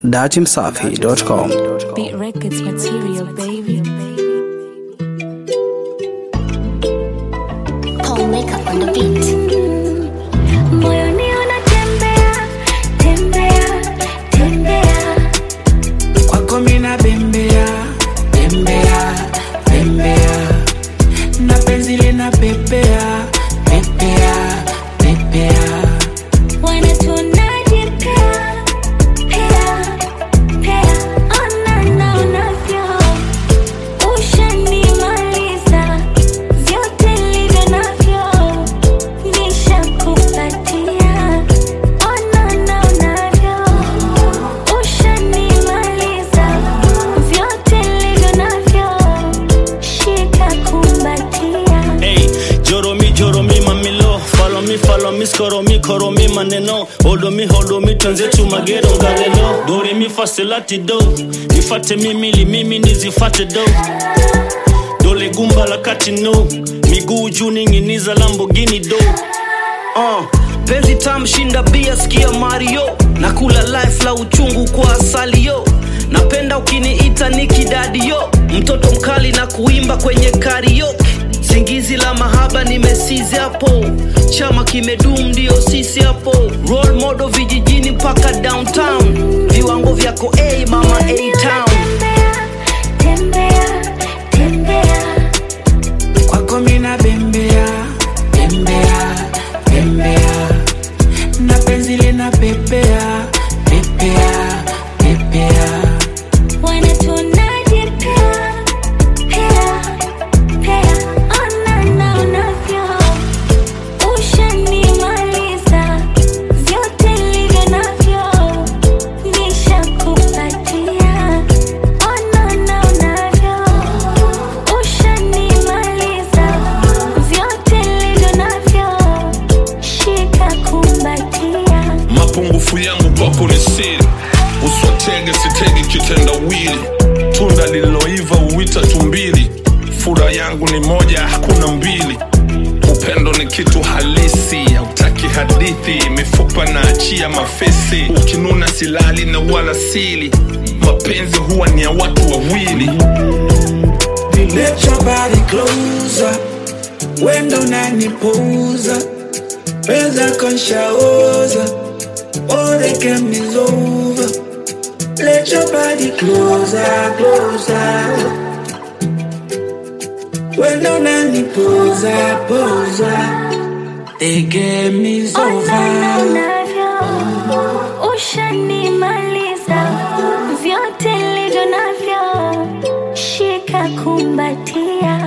datimsafi.com. Beat Records material, baby. Paul Makeup on the beat. Moyoni unatembea, tembea, tembea. kwako mina bembea bembea bembea na penzi lina pepea pepea pepea Wanatuonaje pea, pea, pea. Ona na unavyo. Ushanimaliza. Vyote nilivyo navyo. Nishakupatia. Ona na unavyo. Ushanimaliza. Vyote nilivyo navyo. Shika kumbatia. Hey, joro mi joro mi mamilo follow me follow me skoro mi koro mi maneno hold me hold me twenzetu magero ngalelo dore mi fasilati do nifate mimili mimi nizifate do dole gumba la kati no miguu juu ning'iniza lambogini do uh, penzi tamshinda bia sikia mario na kula life la uchungu kwa asali yo napenda ukiniita nikidadi yo mtoto mkali na kuimba kwenye karaoke zingizi la mahaba nimesizi hapo chama kimedum ndio sisi hapo role model vijijini mpaka downtown viwango vyako a hey, mama a town Tembea, tembea, kwako mina bembea bembea bembea na penzi lina pepea pepea pepea wanatuonaje pea, pea, pea. Ona na unavyo. Ushanimaliza. Vyote nilivyo navyo. Nishakupatia. Ona na unavyo. Ushanimaliza. Vyote nilivyo navyo. Shika kumbatia. mapungufu yangu kwako ni siri uswatege sitegi kitendawili tunda lililoiva uwita tumbili fura yangu ni moja hakuna mbili upendo ni kitu halisi hautaki hadithi mifupa na achia mafesi ukinuna silali na wala sili mapenzi huwa ni ya watu wawili Let your body closer wendo unanipuuza peza konshaoza all the game is over let your body closer closer wendo unanipuuza puuza the game is Ona na over unavyo. Ushanimaliza. Vyote nilivyo navyo. Shika kumbatia.